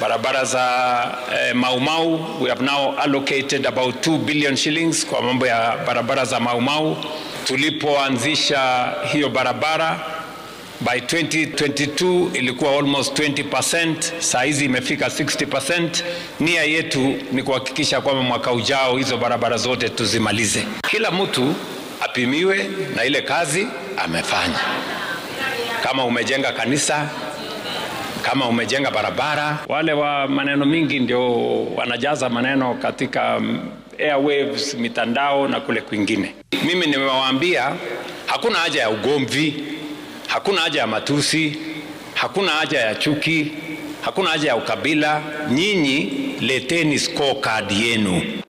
barabara za eh, Maumau we have now allocated about 2 billion shillings kwa mambo ya barabara za Maumau. Tulipoanzisha hiyo barabara by 2022 ilikuwa almost 20%, saa hizi imefika 60%. Nia yetu ni kuhakikisha kwamba mwaka ujao hizo barabara zote tuzimalize, kila mtu apimiwe na ile kazi amefanya. Kama umejenga kanisa, kama umejenga barabara. Wale wa maneno mingi ndio wanajaza maneno katika airwaves, mitandao na kule kwingine. Mimi nimewaambia hakuna haja ya ugomvi, hakuna haja ya matusi, hakuna haja ya chuki, hakuna haja ya ukabila. Nyinyi leteni scorecard yenu.